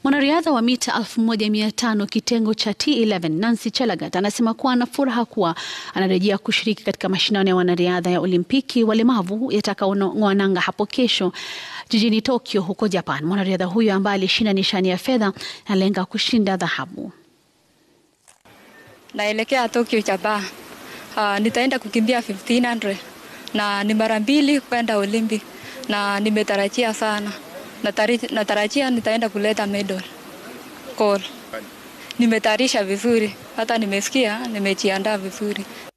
Mwanariadha wa mita 1500 kitengo cha T11 Nancy Chelagat anasema kuwa ana furaha kuwa anarejea kushiriki katika mashindano ya wanariadha ya Olimpiki walemavu yatakaong'oa nanga hapo kesho jijini Tokyo huko Japan. Mwanariadha huyo ambaye alishinda nishani ya fedha analenga kushinda dhahabu. Naelekea Tokyo Japan. Uh, nitaenda kukimbia 1500 na ni mara mbili kwenda Olympic na nimetarajia sana. Natari- Natarajia nitaenda kuleta medal gold. Nimetayarisha vizuri, hata nimesikia nimejiandaa vizuri.